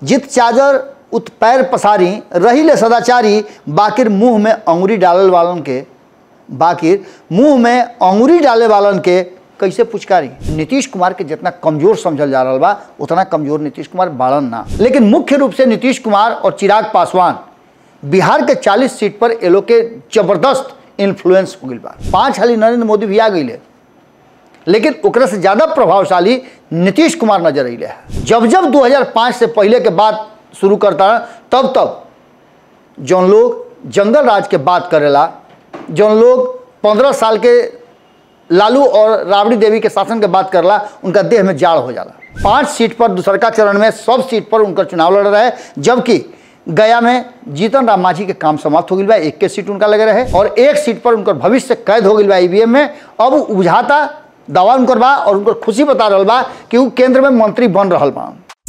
जित चादर उत पैर पसारी रही ले सदाचारी बाकिर मुंह में अंगुरी डालल वालन के बाकिर मुंह में अंगुरी डाले वालन के कैसे पुचकारी नीतीश कुमार के जितना कमजोर समझल जा रहा बा उतना कमजोर नीतीश कुमार बाड़न ना लेकिन मुख्य रूप से नीतीश कुमार और चिराग पासवान बिहार के 40 सीट पर ये लोग के जबरदस्त इन्फ्लुएंस हो गई बा पांच हाली नरेंद्र मोदी भी आ गई लेकिन ओकरा से ज़्यादा प्रभावशाली नीतीश कुमार नजर अले है जब जब 2005 से पहले के बात शुरू करता है तब तब जौन लोग जंगल राज के बात करेला जौन लोग पंद्रह साल के लालू और राबड़ी देवी के शासन के बात करला उनका देह में जाड़ हो जाला पांच सीट पर दूसरका चरण में सब सीट पर उनका चुनाव लड़ रहे जबकि गया में जीतन राम मांझी के काम समाप्त हो गई बा एक के सीट उनका लगे रहे और एक सीट पर उनकर भविष्य कैद हो गई बा ईवीएम में अब बुझाता दावा उनकर बा और उनकर खुशी बता रहा बा कि वो केंद्र में मंत्री बन रहा बा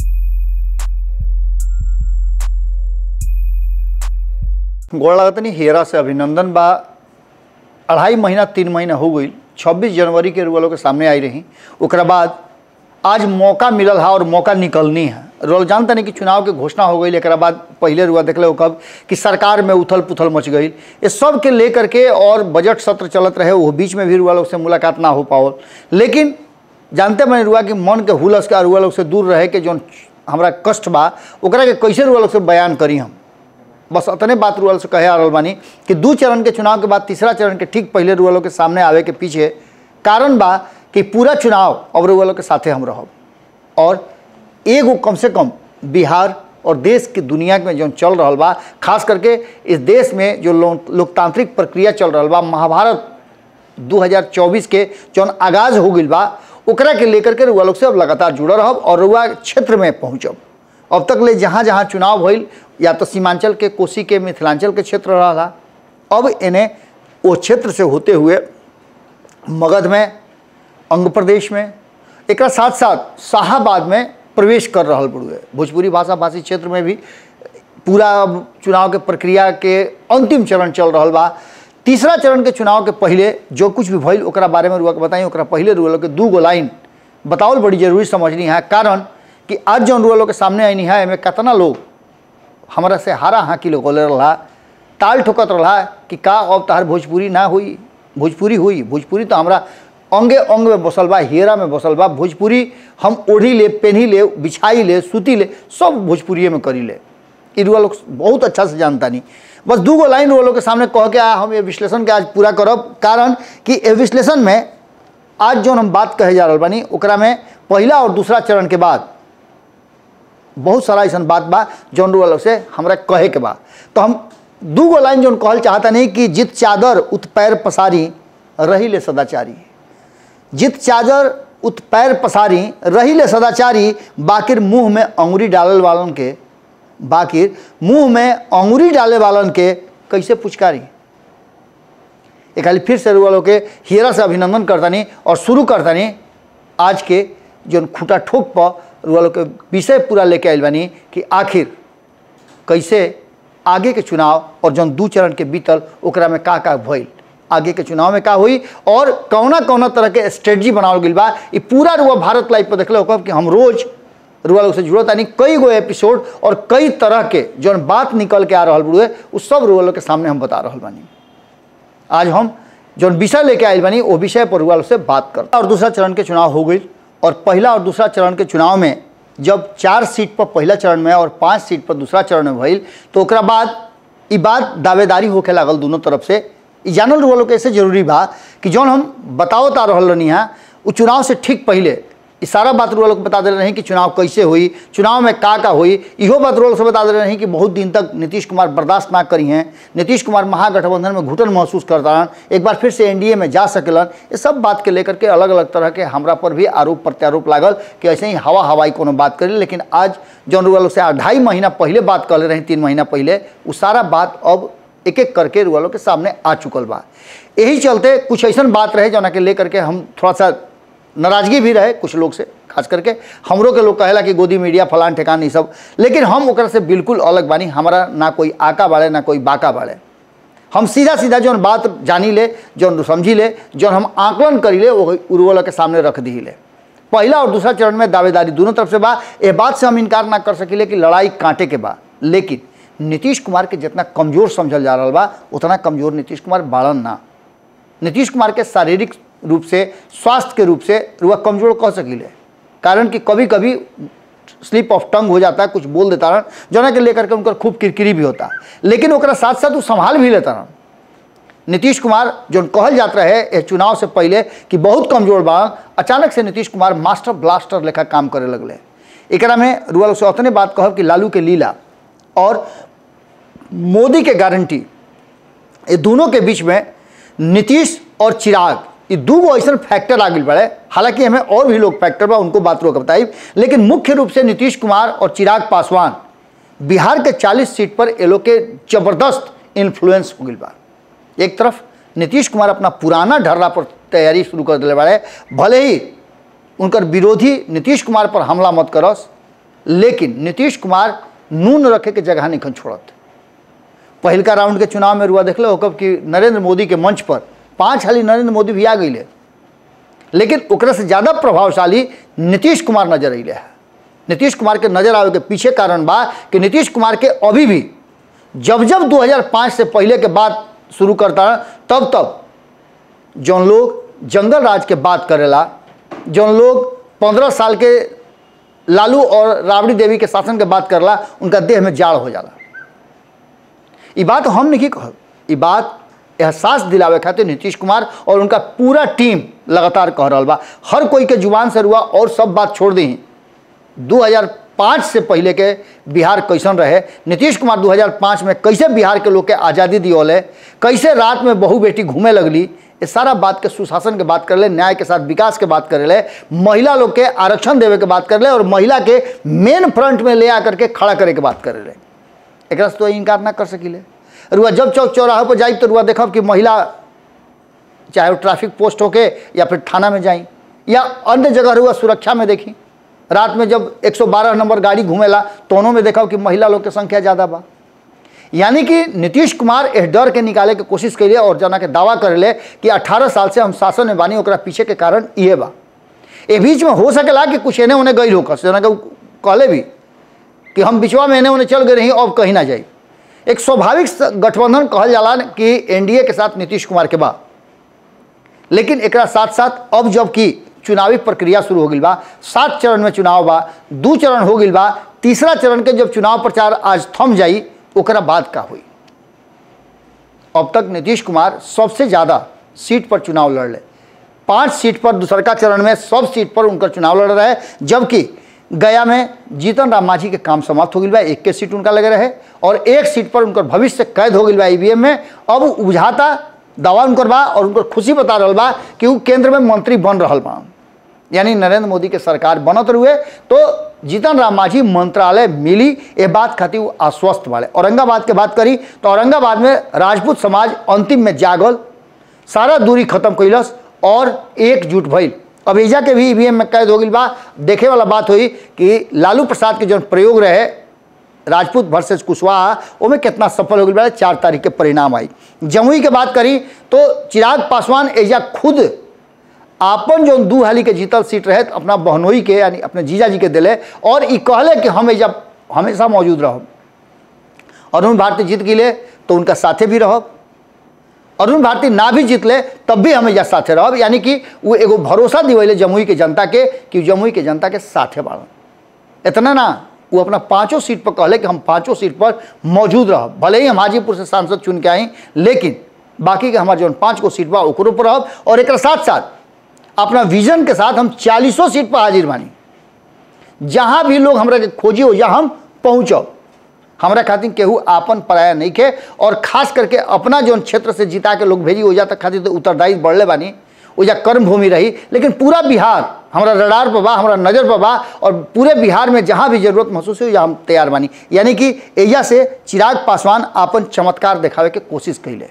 गोड़ लागतनी हेरा से अभिनंदन बा अढ़ाई महीना तीन महीना हो गई छब्बीस जनवरी के रुआ लोग के सामने आई रही ओकरा बाद आज मौका मिलल है और मौका निकलनी है रोल जानता नहीं कि चुनाव के घोषणा हो गई एक बाद पहले रुआ देख लो कब कि सरकार में उथल पुथल मच गई ये सब के लेकर के और बजट सत्र चलत रहे वो बीच में भी रुआ लोग से मुलाकात ना हो पाओ लेकिन जानते मैंने रुआ कि मन के हुलस के रुआ लोग से दूर रहे के जो हमारा कष्ट बा ओकरा के कैसे रुआ लोग से बयान करी हम बस अतने बात रुअल से कहे आ रहा बानी कि दू चरण के चुनाव के बाद तीसरा चरण के ठीक पहले रुअलों के सामने आवे के पीछे कारण बा कि पूरा चुनाव अब रुअलों के साथे हम रहब और एगो कम से कम बिहार और देश की दुनिया में जो चल रहा बा खास करके इस देश में जो लो, लोकतांत्रिक प्रक्रिया चल रहा बा महाभारत 2024 के जौन आगाज हो गई बा ओकरा के लेकर के रुआ लोग से अब लगातार जुड़ल रहब और रुआ क्षेत्र में पहुँचब अब तक ले जहाँ जहाँ चुनाव भइल या तो सीमांचल के कोसी के मिथिलांचल के क्षेत्र रहा अब इन्हें वो क्षेत्र से होते हुए मगध में अंग प्रदेश में एक साथ साथ शाहाबाद में प्रवेश कर रहा बुढ़ुए भोजपुरी भाषा भाषी क्षेत्र में भी पूरा चुनाव के प्रक्रिया के अंतिम चरण चल रहा बा तीसरा चरण के चुनाव के पहले जो कुछ भी भइल ओकरा बारे में रुआ के बताई ओकरा पहले रुआ के दू गो लाइन बतावल बड़ी जरूरी समझनी है कारण कि आज जौन रुआ लोग के सामने आईनी है एमें कितना लोग हमारा से हारा हाँकी लोग बोले रहा ताल ठोकत रहा कि का अब तहार भोजपुरी ना हुई भोजपुरी हुई भोजपुरी तो हमारा अंगे अंग में बसल बा हेरा में बसल बा भोजपुरी हम ओढ़ी ले पेन्ही ले बिछाई ले सूती ले सब भोजपुरिये में करी ले ई रुआ लोग बहुत अच्छा से जानता नहीं बस दू गो लाइन रुआ लोग के सामने कह के आ हम ये विश्लेषण के आज पूरा करब कारण कि ये विश्लेषण में आज जो हम बात कहे जा रहा बानी ओकरा में पहला और दूसरा चरण के बाद बहुत सारा ऐसा बात बा जौन रुआ लोग से हमरा कहे के बा तो हम दू गो लाइन जौन कहल चाहता नहीं कि जित चादर उत पैर पसारी रही ले सदाचारी जित चादर उत पैर पसारी रही ले सदाचारी बाकिर मुंह में अंगुरी डालल वालन के बाकिर मुंह में अंगुरी डाले वालन के कैसे पुचकारी एक खाली फिर से रुआ लोग के हीरा से अभिनंदन करतानी और शुरू करतानी आज के जो खूटा ठोक पर रुआ लोग के विषय पूरा लेके आयल बानी कि आखिर कैसे आगे के चुनाव और जौन दू चरण के बीतल ओकरा में का का भइल आगे के चुनाव में का हुई और कौना कौना तरह के स्ट्रेटजी बनावल गई बा ये पूरा रुआ भारत लाइव पर देखले होकर कि हम रोज रुआ लोग से जुड़त आनी कई गो एपिसोड और कई तरह के जौन बात निकल के आ रहा बुढ़े वो सब रुआ लोग के सामने हम बता रहा बानी आज हम जौन विषय लेके आयल बानी वो विषय पर रुआ लोग से बात कर और दूसरा चरण के चुनाव हो गई और पहला और दूसरा चरण के चुनाव में जब चार सीट पर पहला चरण में और पांच सीट पर दूसरा चरण में भइल तो ओकरा बाद ई बात दावेदारी होके लागल दोनों तरफ से ई जानल रहा लोग ऐसे जरूरी बा कि जौन हम बतावत आ रहल रहनी है वो चुनाव से ठीक पहले ई सारा बात रुआ लोग बता दे रहे कि चुनाव कैसे हुई चुनाव में का का हुई इहो बात रुआ लोग से बता दे रहे कि बहुत दिन तक नीतीश कुमार बर्दाश्त ना करी हैं नीतीश कुमार महागठबंधन में घुटन महसूस करता रहन एक बार फिर से एनडीए में जा सकेलन ये सब बात के लेकर के अलग अलग तरह के हमरा पर भी आरोप प्रत्यारोप लागल कि ऐसे ही हवा हवाई कोनो बात करी लेकिन आज जौन रुआ लोग से ढाई महीना पहले बात कर रहे तीन महीना पहले वो सारा बात अब एक एक करके रुआ लोग के सामने आ चुकल बा यही चलते कुछ ऐसा बात रहे जना के लेकर के हम थोड़ा सा नाराजगी भी रहे कुछ लोग से खास करके हमरो के लोग कहेला कि गोदी मीडिया फलान ठेकान ई सब लेकिन हम ओकरा से बिल्कुल अलग बानी हमारा ना कोई आका बाड़े ना कोई बाका बाड़े हम सीधा सीधा जौन बात जानी ले जौन समझी ले जौन हम आकलन करी ले वो उर्वला के सामने रख दी ले पहला और दूसरा चरण में दावेदारी दोनों तरफ से बा ये बात से हम इनकार ना कर सकिले कि लड़ाई कांटे के बा लेकिन नीतीश कुमार के जितना कमजोर समझल जा रहा बा उतना कमजोर नीतीश कुमार बाड़न ना नीतीश कुमार के शारीरिक रूप से स्वास्थ्य के रूप से रुआ कमजोर कह सकिले कारण कि कभी कभी स्लिप ऑफ टंग हो जाता है कुछ बोल देता रहा जना के लेकर के उनका खूब किरकिरी भी होता लेकिन ओकरा साथ साथ वो संभाल भी लेता रहा नीतीश कुमार जो कहल जात रहे ये चुनाव से पहले कि बहुत कमजोर बा अचानक से नीतीश कुमार मास्टर ब्लास्टर लेखा काम करे लगले एकरा में रुआ लोग से उतने बात कहब कि लालू के लीला और मोदी के गारंटी ये दोनों के बीच में नीतीश और चिराग ये दू गो ऐसा फैक्टर आ गई बड़े हालांकि हमें और भी लोग फैक्टर बा उनको बात रोक बताई लेकिन मुख्य रूप से नीतीश कुमार और चिराग पासवान बिहार के 40 सीट पर ये लोग के जबरदस्त इन्फ्लुएंस हो गई बा एक तरफ नीतीश कुमार अपना पुराना ढर्रा पर तैयारी शुरू कर दिले बाड़े भले ही उनकर विरोधी नीतीश कुमार पर हमला मत करस लेकिन नीतीश कुमार नून रखे के जगह नहीं छोड़त पहिलका राउंड के चुनाव में रुआ देखले हो कब कि नरेंद्र मोदी के मंच पर पाँच हाली नरेंद्र मोदी भी आ गई लेकिन ओकरा से ज़्यादा प्रभावशाली नीतीश कुमार नजर अले है नीतीश कुमार के नजर आवे के पीछे कारण बा कि नीतीश कुमार के अभी भी जब जब 2005 से पहले के बात शुरू करता तब तब जौन लोग जंगल राज के बात करेला जौन लोग पंद्रह साल के लालू और राबड़ी देवी के शासन के बात करला उनका देह में जाड़ हो जाला ये बात हम नहीं कहब ये बात एहसास दिलावे खातिर नीतीश कुमार और उनका पूरा टीम लगातार कह रहा बा हर कोई के जुबान से रुआ और सब बात छोड़ दी 2005 से पहले के बिहार कैसन रहे नीतीश कुमार 2005 में कैसे बिहार के लोग के आज़ादी दियोले कैसे रात में बहू बेटी घूमे लगली ये सारा बात के सुशासन के बात कर ले न्याय के साथ विकास के बात करे ले महिला लोग के आरक्षण देवे के बात कर ले और महिला के मेन फ्रंट में ले आकर के खड़ा करे के बात करे ले एक तो इनकार ना कर सकिले रुआ जब चौक चौराहे पर जाई तो रुआ देखब कि महिला चाहे वो ट्रैफिक पोस्ट होके या फिर थाना में जाई या अन्य जगह रुआ सुरक्षा में देखी रात में जब 112 नंबर गाड़ी घूमेला दोनों में देखा कि महिला लोग के संख्या ज़्यादा बा यानी कि नीतीश कुमार इस डर के निकाले के कोशिश कैले और जना के दावा करेले कि 18 साल से हम शासन में बानी ओकरा पीछे के कारण ये बा ए बीच में हो सकेला कि कुछ एने ओने गई होकर जना के कहले भी कि हम बिचवा में एने ओने चल गए रही अब कहीं ना जाई एक स्वाभाविक गठबंधन कहल जाला कि एनडीए के साथ नीतीश कुमार के बा लेकिन एक साथ साथ अब जब कि चुनावी प्रक्रिया शुरू हो गई बा सात चरण में चुनाव बा दू चरण हो गई बा तीसरा चरण के जब चुनाव प्रचार आज थम जाई ओकरा बाद का हुई अब तक नीतीश कुमार सबसे ज़्यादा सीट पर चुनाव लड़ ले पांच सीट पर दूसरका चरण में सब सीट पर उनका चुनाव लड़ रहे जबकि गया में जीतन राम मांझी के काम समाप्त हो गई बा एक के सीट उनका लगे रहे और एक सीट पर उनकर भविष्य कैद हो गई बा ईवीएम में अब बुझाता दावा उनकर बा और उनकर खुशी बता रहा बा कि वो केंद्र में मंत्री बन रहा बा यानी नरेंद्र मोदी के सरकार बनत रुए तो जीतन राम मांझी मंत्रालय मिली ये बात खातिर वो आश्वस्त वाले औरंगाबाद के बात करी तो औरंगाबाद में राजपूत समाज अंतिम में जागल सारा दूरी खत्म कैलस और एकजुट भइल अब एजा के भी ईवीएम में कैद हो गई बा देखे वाला बात हुई कि लालू प्रसाद के जो प्रयोग रहे राजपूत वर्सेस कुशवाहा ओमें कितना सफल हो गई बा चार तारीख के परिणाम आई जमुई के बात करी तो चिराग पासवान एजा खुद आपन जो दू हाली के जीतल सीट रहे अपना बहनोई के यानी अपने जीजा जी के दिले और ई कहले कि हम एजा हमेशा मौजूद रहब अरुण भारती जीत गिले तो उनका साथे भी रहब अरुण भारती ना भी जीतले तब भी हम एजा साथे रहब यानी कि वो एगो भरोसा दिवैले जमुई के जनता के कि जमुई के जनता के साथे बाड़न इतना ना वो अपना पांचों सीट पर कहले कि हम पांचों सीट पर मौजूद रहब भले ही हम हाजीपुर से सांसद चुन के आई लेकिन बाकी के हमारे जो पाँच गो सीट बा ओकरो पर रहब और एक साथ साथ अपना विजन के साथ हम चालीसों सीट पर हाजिर बानी जहाँ भी लोग हमरा के खोजी हो जा हम पहुँचब हमरा खातिर केहू आपन पराया नहीं के और खास करके अपना जो क्षेत्र से जिता के लोग भेजी हो जाता खातिर तो उत्तरदायित्व बढ़ले बानी ओजा कर्म भूमि रही लेकिन पूरा बिहार हमारा रडार पर बा हमारा नज़र पर बा और पूरे बिहार में जहाँ भी जरूरत महसूस हो हम तैयार बानी यानी कि एजा से चिराग पासवान आपन चमत्कार दिखावे के कोशिश कैले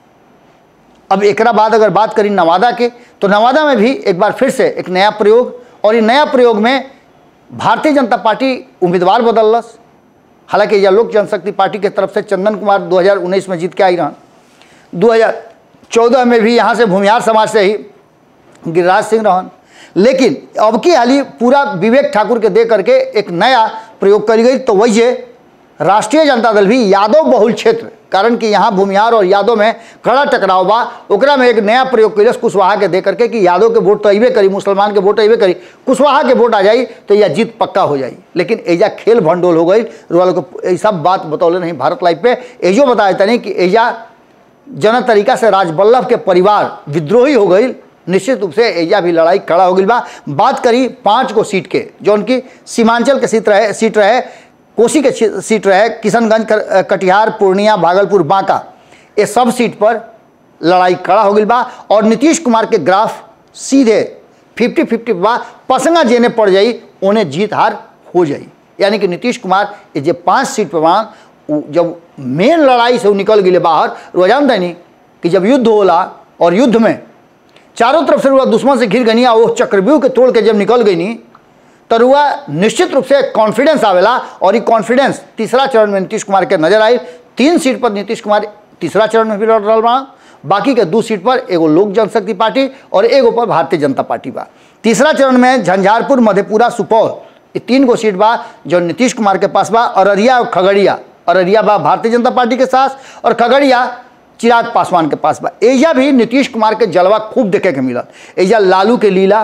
अब एक बाद अगर बात करी नवादा के तो नवादा में भी एक बार फिर से एक नया प्रयोग और ये नया प्रयोग में भारतीय जनता पार्टी उम्मीदवार बदलस हालांकि यह लोक जनशक्ति पार्टी के तरफ से चंदन कुमार 2019 में जीत के आई रहन 2014 में भी यहाँ से भूमिहार समाज से ही गिरिराज सिंह रहन लेकिन अब की हाली पूरा विवेक ठाकुर के दे करके एक नया प्रयोग करी गई तो वही राष्ट्रीय जनता दल भी यादव बहुल क्षेत्र कारण कि यहाँ भूमिहार और यादव में कड़ा टकराव बा ओकरा में एक नया प्रयोग कैलस कुशवाहा के दे करके कि यादव के वोट तो अबे करी मुसलमान के वोट अबे करी कुशवाहा के वोट आ जाई तो यह जीत पक्का हो जाई लेकिन एजा खेल भंडोल हो गई वालों को ये सब बात बतौले नहीं भारत लाइव पे एजो बताए तनी कि एजा जन तरीका से राजबल्लभ के परिवार विद्रोही हो गई निश्चित रूप से एजा भी लड़ाई खड़ा हो गई बा बात करी पांच गो सीट के जो उनकी सीमांचल के सीट रहे सीट रहे कोसी के सी- सीट रहे किशनगंज कर- कटिहार पूर्णिया भागलपुर बांका ये सब सीट पर लड़ाई खड़ा हो गई बा और नीतीश कुमार के ग्राफ सीधे फिफ्टी फिफ्टी बा पसंगा जेने पड़ जाई उन्हें जीत हार हो जाई यानी कि नीतीश कुमार ये जे पांच सीट पर बा उ जब मेन लड़ाई से उ निकल गए बाहर वो जानते नहीं कि जब युद्ध होला और युद्ध में चारों तरफ से रुआ दुश्मन से घिर गई वो चक्रव्यूह के तोड़ के जब निकल गई नी तो रुआ निश्चित रूप से कॉन्फिडेंस आवेला और ये कॉन्फिडेंस तीसरा चरण में नीतीश कुमार के नजर आई तीन सीट पर नीतीश कुमार तीसरा चरण में भी लड़ रहा बा बाकी के दू सीट पर एगो लोक जनशक्ति पार्टी और एगो पर भारतीय जनता पार्टी बा तीसरा चरण में झंझारपुर मधेपुरा सुपौल ये तीन गो सीट बा जो नीतीश कुमार के पास बा अररिया और खगड़िया अररिया बा भारतीय जनता पार्टी के साथ और खगड़िया चिराग पासवान के पास बा एजा भी नीतीश कुमार के जलवा खूब देखे के मिलत एजा लालू के लीला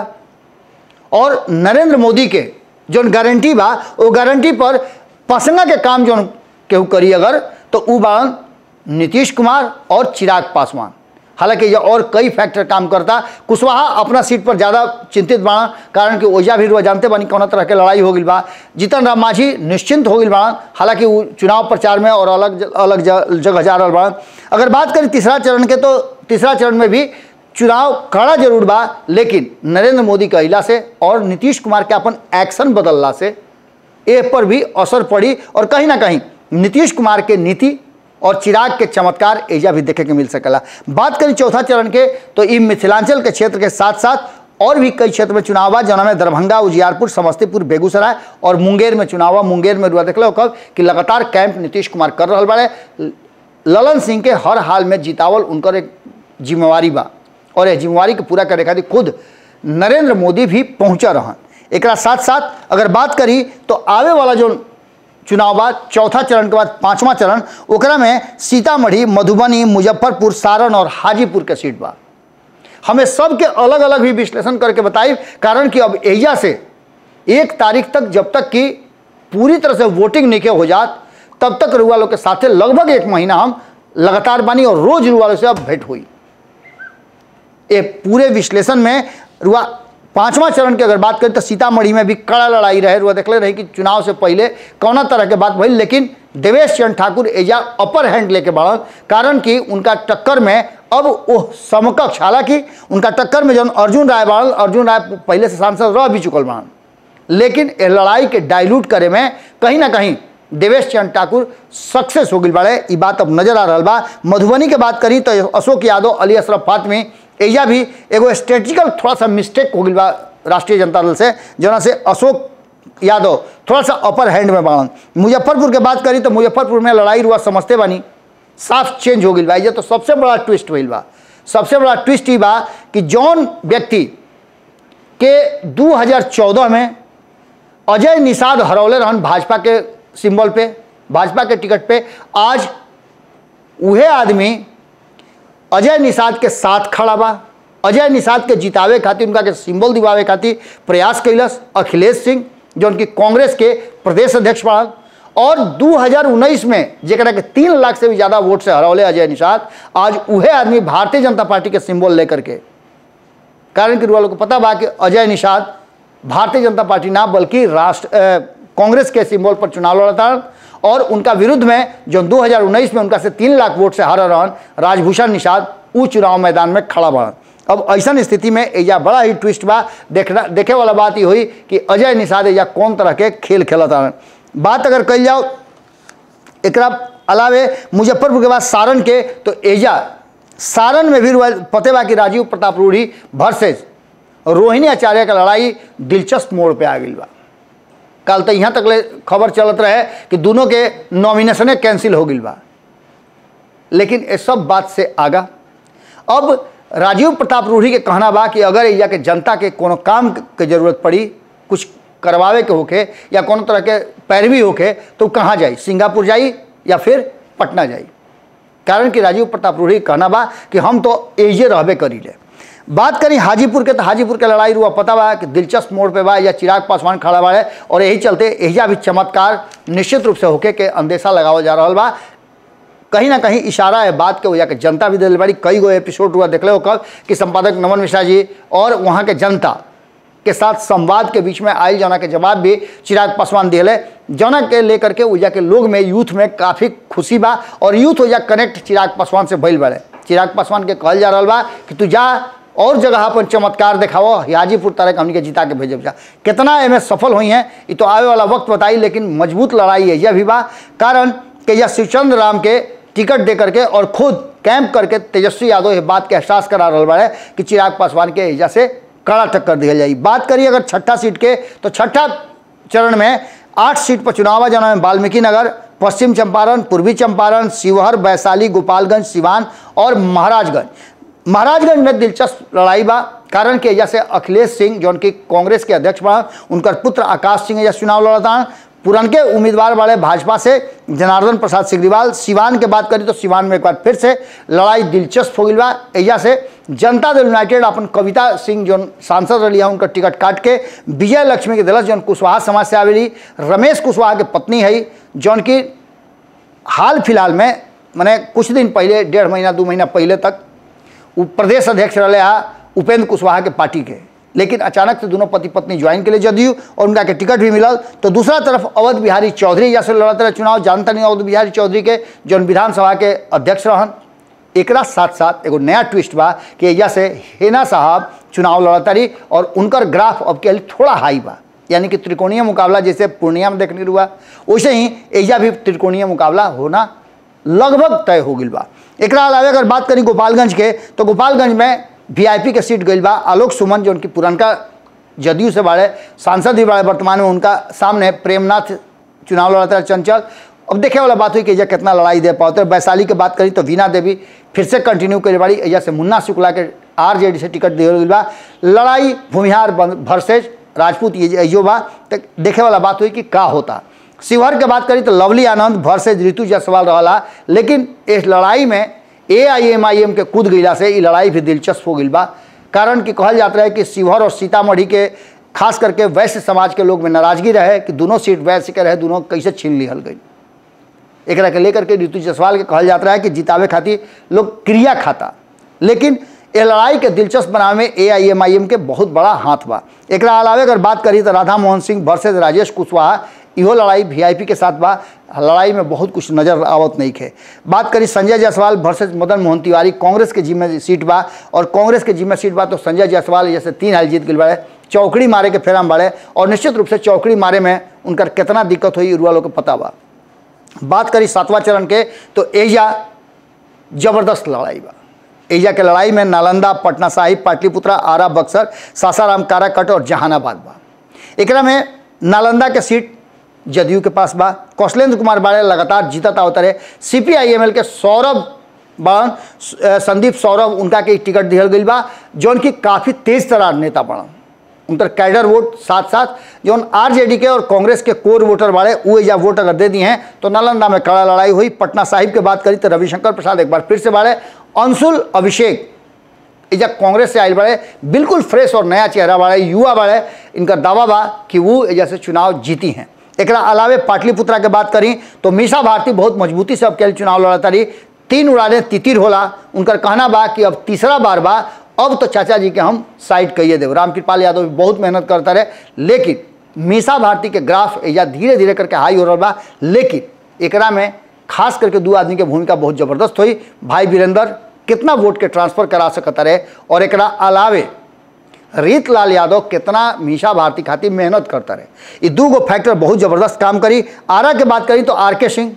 और नरेंद्र मोदी के जोन गारंटी बा वो गारंटी पर पसंगा के काम जोन केहू करी अगर तो उ बाड़न नीतीश कुमार और चिराग पासवान हालांकि ये और कई फैक्टर काम करता कुशवाहा अपना सीट पर ज़्यादा चिंतित बाड़न कारण कि ओजा भी रुआ जानते बानी कौन तरह के लड़ाई हो गई बा जीतन राम मांझी निश्चिंत हो गई बाड़न हालांकि वो चुनाव प्रचार में और अलग अलग ज- जगह जा रहा बाड़न अगर बात करें तीसरा चरण के तो तीसरा चरण में भी चुनाव कड़ा जरूर बा लेकिन नरेंद्र मोदी के अहिला से और नीतीश कुमार के अपन एक्शन बदलला से ए पर भी असर पड़ी और कहीं ना कहीं नीतीश कुमार के नीति और चिराग के चमत्कार एजा भी देखे के मिल सकेला बात करें चौथा चरण के तो ई मिथिलांचल के क्षेत्र के साथ साथ और भी कई क्षेत्र में चुनाव बा जना में दरभंगा उजियारपुर समस्तीपुर बेगूसराय और मुंगेर में चुनाव बा मुंगेर में रुआ देख लो कब कि लगातार कैंप नीतीश कुमार कर रहा बाड़े ललन सिंह के हर हाल में जितावल उनकर एक जिम्मेवारी बा और यह जिम्मेवारी के पूरा करे खातिर खुद नरेंद्र मोदी भी पहुंचा रहन एकरा साथ साथ अगर बात करी तो आवे वाला जो चुनाव बा चौथा चरण के बाद पांचवा चरण ओकरा में सीतामढ़ी मधुबनी मुजफ्फरपुर सारण और हाजीपुर के सीट बा हमें सबके अलग अलग भी विश्लेषण करके बताई कारण कि अब एजा से एक तारीख तक जब तक कि पूरी तरह से वोटिंग नहीं हो जात तब तक रुआ लोग के साथे लगभग एक महीना हम लगातार बानी और रोज रुआ लोग से अब भेंट हुई ये पूरे विश्लेषण में रुआ पांचवा चरण की अगर बात करें तो सीतामढ़ी में भी कड़ा लड़ाई रहे रुआ देखले रही कि चुनाव से पहले कौना तरह के बात भइल लेकिन देवेश चंद्र ठाकुर एजा अपर हैंड लेके बढ़ल कारण कि उनका टक्कर में अब वो समकक्ष हालांकि उनका टक्कर में जौन अर्जुन राय बाड़ल अर्जुन राय पहले से सांसद रह भी चुकल बाड़न लेकिन ये लड़ाई के डाइल्यूट करे में कहीं ना कहीं देवेश चंद्र ठाकुर सक्सेस हो गई बाड़े ये बात अब नजर आ रहा बा मधुबनी के बात करी तो अशोक यादव अली अशरफ फातमी एजा भी एगो स्ट्रेटेजिकल थोड़ा सा मिस्टेक हो गई बा राष्ट्रीय जनता दल से जना से अशोक यादव थोड़ा सा अपर हैंड में बाड़न मुजफ्फरपुर के बात करी तो मुजफ्फरपुर में लड़ाई रुआ समझते बानी साफ चेंज हो गई बा ये तो सबसे बड़ा ट्विस्ट हुई बा सबसे बड़ा ट्विस्ट ही बा कि जौन व्यक्ति के 2014 में अजय निषाद हरौले रहन भाजपा के सिंबल पे भाजपा के टिकट पे आज उहे आदमी अजय निषाद के साथ खड़ा बा अजय निषाद के जितावे खातिर उनका के सिंबल दिवावे खातिर प्रयास कैलस अखिलेश सिंह जो उनकी कांग्रेस के प्रदेश अध्यक्ष पड़ल और 2019 में जेकरा के तीन लाख से भी ज़्यादा वोट से हरौले अजय निषाद आज उहे आदमी भारतीय जनता पार्टी के सिंबल लेकर के कारण कि रुआ को पता बा कि अजय निषाद भारतीय जनता पार्टी ना बल्कि राष्ट्र अ, कांग्रेस के सिंबल पर चुनाव लड़ता और उनका विरुद्ध में जो 2019 में उनका से तीन लाख वोट से हारा रहन राजभूषण निषाद उ चुनाव मैदान में खड़ा बढ़न अब ऐसा स्थिति में एजा बड़ा ही ट्विस्ट बा देखना देखे वाला बात ही हुई कि अजय निषाद एजा कौन तरह के खेल खेलत रहन बात अगर कल जाओ एकरा अलावे मुजफ्फरपुर के बाद सारण के तो एजा सारण में भी रुआ- पते बा कि राजीव प्रताप रूढ़ी वर्सेज रोहिणी आचार्य का लड़ाई दिलचस्प मोड़ पे आ गई बा कल तो यहाँ तक ले खबर चलत रहे कि दोनों के नॉमिनेशने कैंसिल हो गई बा लेकिन ये सब बात से आगा अब राजीव प्रताप रूढ़ी के कहना बा कि अगर एजा के जनता के कोनो काम के जरूरत पड़ी कुछ करवावे के होके या कोनो तरह के पैरवी होके तो उ कहाँ जाई सिंगापुर जाई या फिर पटना जाई कारण कि राजीव प्रताप रूढ़ी के कहना बा कि हम तो एजे रहबे करी ले बात करी हाजीपुर के तो हाजीपुर के लड़ाई रुआ पता बा कि दिलचस्प मोड़ पे बा या चिराग पासवान खड़ा बाड़े और यही चलते एहिजा भी चमत्कार निश्चित रूप से होके के अंदेशा लगावल जा रहा बा कहीं ना कहीं इशारा है बात के वजह के जनता भी दिल बाड़ी कई गो एपिसोड हुआ देख हो कल कि संपादक नमन मिश्रा जी और वहाँ के जनता के साथ संवाद के बीच में आयल जना के जवाब भी चिराग पासवान दिले जना के लेकर के ऊर्जा के लोग में यूथ में काफ़ी खुशी बा और यूथ ऊर्जा कनेक्ट चिराग पासवान से भइल बाड़े चिराग पासवान के कहल जा रहा बा कि तू जा और जगह अपन चमत्कार दिखाओ हाजीपुर तरह हमनी के जिता के भेजब जा कितना एमे सफल हुई हैं ये तो आवे वाला वक्त बताई लेकिन मजबूत लड़ाई है यह भी बा कारण कि यह शिवचंद्र राम के टिकट दे करके और खुद कैंप करके तेजस्वी यादव ये बात के एहसास करा रहा बड़े कि चिराग पासवान के एजा से कड़ा टक्कर दिया जाए बात करिए अगर छठा सीट के तो छठा चरण में आठ सीट पर चुनाव है जना में वाल्मीकि नगर पश्चिम चंपारण पूर्वी चंपारण शिवहर वैशाली गोपालगंज सिवान और महाराजगंज महाराजगंज में दिलचस्प लड़ाई बा कारण कि एजा से अखिलेश सिंह जौन की कांग्रेस के अध्यक्ष बा उनकर पुत्र आकाश सिंह एजा चुनाव लड़ता पुरनके उम्मीदवार वाले भाजपा से जनार्दन प्रसाद सिग्रीवाल सिवान के बात करी तो सिवान में एक बार फिर से लड़ाई दिलचस्प हो गई बा एजा से जनता दल यूनाइटेड अपन कविता सिंह जो सांसद रही है उनका टिकट काट के विजय लक्ष्मी के दिलस जौन कुशवाहा समाज से आवेली रमेश कुशवाहा के पत्नी है जौन की हाल फिलहाल में मैंने कुछ दिन पहले डेढ़ महीना दो महीना पहले तक उ प्रदेश अध्यक्ष रहे आ उपेंद्र कुशवाहा के पार्टी के लेकिन अचानक से दोनों पति पत्नी ज्वाइन के लिए जदयू और उनका के टिकट भी मिलल तो दूसरा तरफ अवध बिहारी चौधरी जैसे लड़ते रहे चुनाव जानता नहीं अवध बिहारी चौधरी के जौन विधानसभा के अध्यक्ष रहन एकरा साथ साथ एगो नया ट्विस्ट बा कि एजा से हेना साहब चुनाव लड़तारी और उनकर ग्राफ अब के थोड़ा हाई बा यानी कि त्रिकोणीय मुकाबला जैसे पूर्णिया में देखने हुआ वैसे ही एजा भी त्रिकोणीय मुकाबला होना लगभग तय हो गई बा एकरा अलावा अगर बात करी गोपालगंज के तो गोपालगंज में वीआईपी के सीट गई बा आलोक सुमन जो उनकी पुरनका जदयू से बाड़े सांसद भी बाड़े वर्तमान में उनका सामने प्रेमनाथ चुनाव लड़ते रहे चंचल अब देखे वाला बात हुई कि एजा कितना लड़ाई दे पाते वैशाली की बात करी तो वीना देवी फिर से कंटिन्यू करे बाड़ी एजा से मुन्ना शुक्ला के आरजेडी से टिकट दिया गई बा लड़ाई भूमिहार वर्सेज राजपूत ये अयो बा तो देखे वाला बात हुई कि का होता शिवहर के बात करी तो लवली आनंद वर्सेज ऋतु जायसवाल रहा लेकिन इस लड़ाई में ए आई एम आई एम के कूद गईला से ये लड़ाई भी दिलचस्प हो गई बा कारण कि कहल जाता है कि शिवहर और सीतामढ़ी के खास करके वैश्य समाज के लोग में नाराजगी रहे कि दोनों सीट वैश्य के रहे दोनों कैसे छीन लिहल गई एक के लेकर के ऋतु जायसवाल के कहल जाता है कि जितावे खातिर लोग क्रिया खाता लेकिन ये लड़ाई के दिलचस्प बनावे में ए आई एम आई एम के बहुत बड़ा हाथ बा एक अलावे अगर बात करी तो राधा मोहन सिंह वर्सेज राजेश कुशवाहा इहो लड़ाई वीआईपी के साथ बा लड़ाई में बहुत कुछ नजर आवत नहीं है बात करी संजय जायसवाल वर्सेज मदन मोहन तिवारी कांग्रेस के जिम्मे सीट बा और कांग्रेस के जिम्मे सीट बा तो संजय जायसवाल जैसे तीन हाल जीत गए बाड़े चौकड़ी मारे के फेराम बाड़े और निश्चित रूप से चौकड़ी मारे में उनकर कितना दिक्कत हुई रुआ लोग को पता बा बात करी सातवां चरण के तो एजा जबरदस्त लड़ाई बा एजा के लड़ाई में नालंदा पटना साहिब पाटलिपुत्रा आरा बक्सर सासाराम काराकट और जहानाबाद बा एकरा में नालंदा के सीट जदयू के पास बा कौशलेंद्र कुमार बाड़े लगातार जीतत आवत रहे सी पी आई एम एल के सौरभ बड़न संदीप सौरभ उनका के टिकट दिहल गई बा जौन की काफ़ी तेज तरार नेता बड़न उनकर कैडर वोट साथ साथ जौन आरजेडी के और कांग्रेस के कोर वोटर बाड़े वो एजा वोट अगर दे दिए हैं तो नालंदा में कड़ा लड़ाई हुई पटना साहिब के बात करी तो रविशंकर प्रसाद एक बार फिर से बाड़े अंशुल अभिषेक एजा कांग्रेस से आयल बाड़े बिल्कुल फ्रेश और नया चेहरा बाड़े युवा बाड़े इनका दावा बा कि वो एजा से चुनाव जीती हैं एक अलावे पाटलिपुत्रा के बात करी तो मीसा भारती बहुत मजबूती से अब के चुनाव लड़ता रही तीन उड़ाने तितिर होला उनकर कहना बा कि अब तीसरा बार बा अब तो चाचा जी के हम साइड कहिए देव रामकृपाल यादव भी बहुत मेहनत करता रहे लेकिन मीसा भारती के ग्राफ एजा धीरे धीरे करके हाई हो रहा बा लेकिन एकरा में खास करके दो आदमी के भूमिका बहुत जबरदस्त हुई भाई वीरेंद्र कितना वोट के ट्रांसफर करा सकता रहे और एकरा अलावे रीतलाल यादव कितना मीशा भारती खातिर मेहनत करता रहे ये दू गो फैक्टर बहुत ज़बरदस्त काम करी आरा के बात करी तो आर के सिंह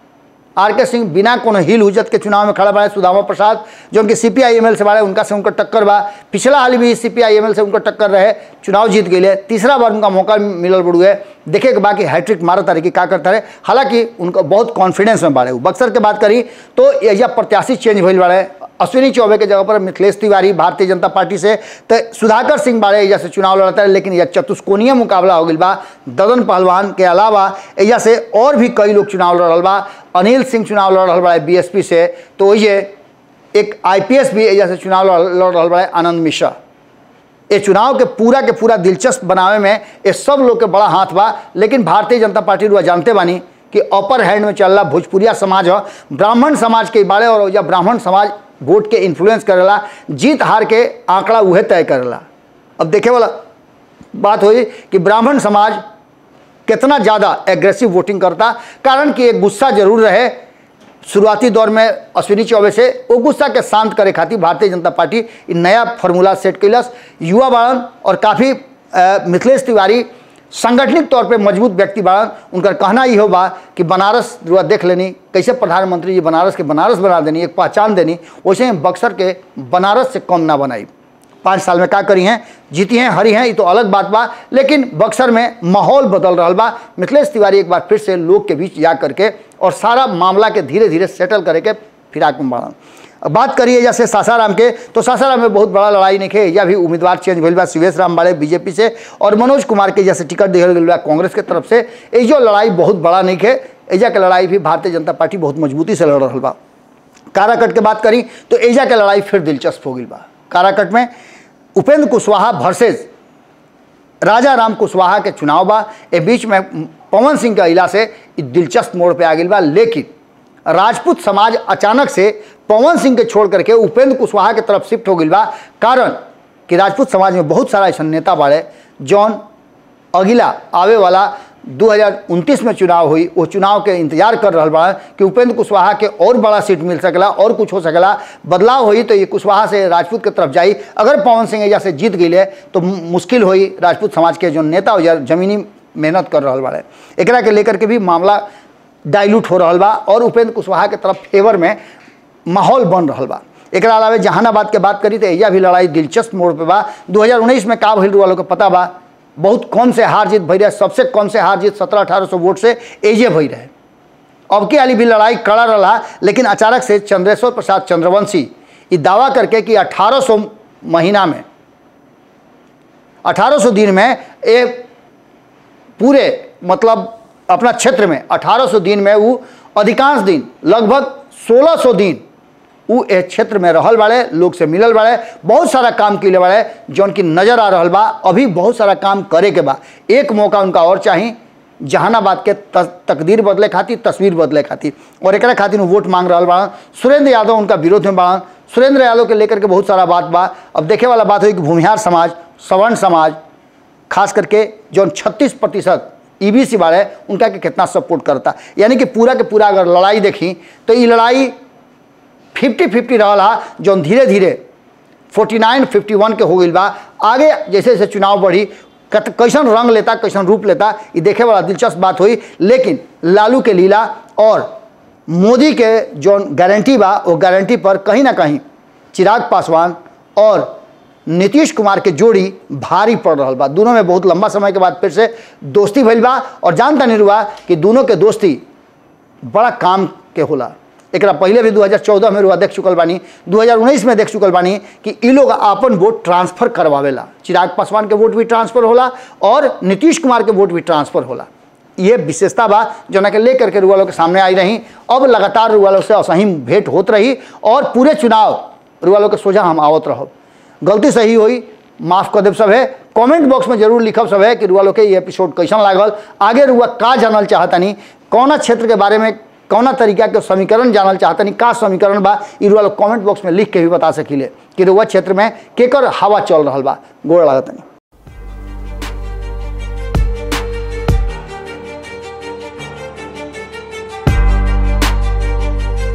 आर के सिंह बिना कोनो हिल हुजत के चुनाव में खड़ा बाड़े सुदामा प्रसाद जो उनके सी पी आई एम एल से बाड़े उनका से उनका टक्कर बा पिछला हाल भी सी पी आई एम एल से उनका टक्कर रहे चुनाव जीत गए तीसरा बार उनका मौका मिलल बड़ू है देखे के बाकी हैट्रिक मारा तारे कि का करता रहे हालांकि उनका बहुत कॉन्फिडेंस में बाड़े बक्सर के बात करी तो एजा प्रत्याशी चेंज भइल बाड़े अश्विनी चौबे के जगह पर मिथिलेश तिवारी भारतीय जनता पार्टी से तो सुधाकर सिंह बारे एजा से चुनाव लड़ता है लेकिन यह चतुष्कोणीय मुकाबला हो गई बा ददन पहलवान के अलावा एजा से और भी कई लोग चुनाव लड़ रहा बा अनिल सिंह चुनाव लड़ रहा बा बीएसपी से तो ये एक आईपीएस भी एजा से चुनाव लड़ लड़ रहा बा आनंद मिश्रा ये चुनाव के पूरा के पूरा दिलचस्प बनावे में ये सब लोग के बड़ा हाथ बा लेकिन भारतीय जनता पार्टी रुआ जानते बानी कि अपर हैंड में चल रहा भोजपुरिया समाज हो ब्राह्मण समाज के बारे और या ब्राह्मण समाज वोट के इन्फ्लुएंस करेला जीत हार के आंकड़ा उहे तय करेला अब देखे वाला बात हुई कि ब्राह्मण समाज कितना ज़्यादा एग्रेसिव वोटिंग करता कारण कि एक गुस्सा जरूर रहे शुरुआती दौर में अश्विनी चौबे से वो गुस्सा के शांत करे खातिर भारतीय जनता पार्टी इ नया फार्मूला सेट कैलस युवा बाड़न और काफ़ी मिथिलेश तिवारी संगठनिक तौर पे मजबूत व्यक्ति बाड़न उनका कहना ही हो बा कि बनारस रुआ देख लेनी कैसे प्रधानमंत्री जी बनारस के बनारस बना देनी एक पहचान देनी वैसे ही बक्सर के बनारस से कम ना बनाई पाँच साल में का करी हैं जीती हैं हरी हैं ये तो अलग बात बा लेकिन बक्सर में माहौल बदल रहा बा मिथिलेश तिवारी एक बार फिर से लोग के बीच जा करके और सारा मामला के धीरे धीरे सेटल करे के फिराक में बढ़न अब बात करिए जैसे सासाराम के तो सासाराम में बहुत बड़ा लड़ाई नहीं है या भी उम्मीदवार चेंज भइल बा शिवेश राम बाड़े बीजेपी से और मनोज कुमार के जैसे टिकट दिहल गई बा कांग्रेस के तरफ से ये जो लड़ाई बहुत बड़ा नहीं है एजा के लड़ाई भी भारतीय जनता पार्टी बहुत मजबूती से लड़ रहा बा काराकट के बात करी तो एजा के लड़ाई फिर दिलचस्प हो गई बा काराकट में उपेंद्र कुशवाहा वर्सेज राजा राम कुशवाहा के चुनाव बा ए बीच में पवन सिंह के अला से इ दिलचस्प मोड़ पे आ गई बा लेकिन राजपूत समाज अचानक से पवन सिंह के छोड़ करके उपेंद्र कुशवाहा के तरफ शिफ्ट हो गई बा कारण कि राजपूत समाज में बहुत सारा ऐसा नेता बाड़े जौन अगिला आवे वाला 2029 में चुनाव हुई वो चुनाव के इंतजार कर रहा बा कि उपेंद्र कुशवाहा के और बड़ा सीट मिल सकेला और कुछ हो सकेला बदलाव हुई तो ये कुशवाहा से राजपूत के तरफ जाई अगर पवन सिंह एजा से जीत गई तो मुश्किल हुई राजपूत समाज के जो नेता हो जमीनी मेहनत कर रहा बाड़े एकरा के लेकर के भी मामला डाइल्यूट हो रहा बा और उपेंद्र कुशवाहा के तरफ फेवर में माहौल बन रहा बा एक अलावा जहानाबाद के बात करी तो एजा भी लड़ाई दिलचस्प मोड़ पे बा 2019 में का भइल वालों को पता बा बहुत कम से हार जीत भई रहे सबसे कम से हार जीत सत्रह अठारह सौ वोट से एजे भई रहे अब की वाली भी लड़ाई कड़ा रहा लेकिन अचानक से चंद्रेश्वर प्रसाद चंद्रवंशी ये दावा करके कि 1800 महीना में 1800 दिन में ये पूरे मतलब अपना क्षेत्र में 1800 दिन में वो अधिकांश दिन लगभग 1600 दिन वो ए क्षेत्र में रहल बाड़े लोग से मिलल बाड़े बहुत सारा काम किले बाड़े जौन की नज़र आ रहा बा अभी बहुत सारा काम करे के बा एक मौका उनका और चाहिए जहानाबाद के तकदीर बदले खातिर तस्वीर बदले खातिर और एक खातिर वोट मांग रहा बाड़न सुरेंद्र यादव उनका विरोध में बाड़न सुरेंद्र यादव के लेकर के बहुत सारा बात बा अब देखे वाला बात हुई कि भूमिहार समाज सवर्ण समाज खास करके जौन छत्तीस प्रतिशत ई बी सी बाड़े उनका के कितना सपोर्ट करता यानी कि पूरा के पूरा अगर लड़ाई देखी तो ये लड़ाई फिफ्टी फिफ्टी रहा जौन धीरे धीरे फोर्टी नाइन फिफ्टी वन के हो गई बा आगे जैसे जैसे चुनाव बढ़ी कैसन रंग लेता कैसन रूप लेता ये देखे वाला दिलचस्प बात हुई लेकिन लालू के लीला और मोदी के जौन गारंटी बा वो गारंटी पर कहीं ना कहीं चिराग पासवान और नीतीश कुमार के जोड़ी भारी पड़ रहा बा दोनों में बहुत लंबा समय के बाद फिर से दोस्ती भइल बा और जानता नहीं हुआ कि दोनों के दोस्ती बड़ा काम के होला एक पहले भी 2014 में रुआ देख चुकल बानी 2019 में देख चुकल बानी कि इ लोग अपन वोट ट्रांसफर करवावेला चिराग पासवान के वोट भी ट्रांसफर होला और नीतीश कुमार के वोट भी ट्रांसफर होला ये विशेषता बा जना के लेकर के रुआ के सामने आई रही अब लगातार रुआ से असही भेंट होत रही और पूरे चुनाव रुआ के सोझा हम आवत रहो गलती सही हुई माफ कर देव सब है कमेंट बॉक्स में जरूर लिखब सब है कि रुआ लोग के ये एपिसोड कैसन लागल आगे रुआ का जानल चाहतनी कौना क्षेत्र के बारे में कौना तरीका के समीकरण जानल चाहतनी का समीकरण बा इ रुआ लोग कमेंट बॉक्स में लिख के भी बता सकिले कि रुआ क्षेत्र में केकर हवा चल रहा बा गोड़ लागतनी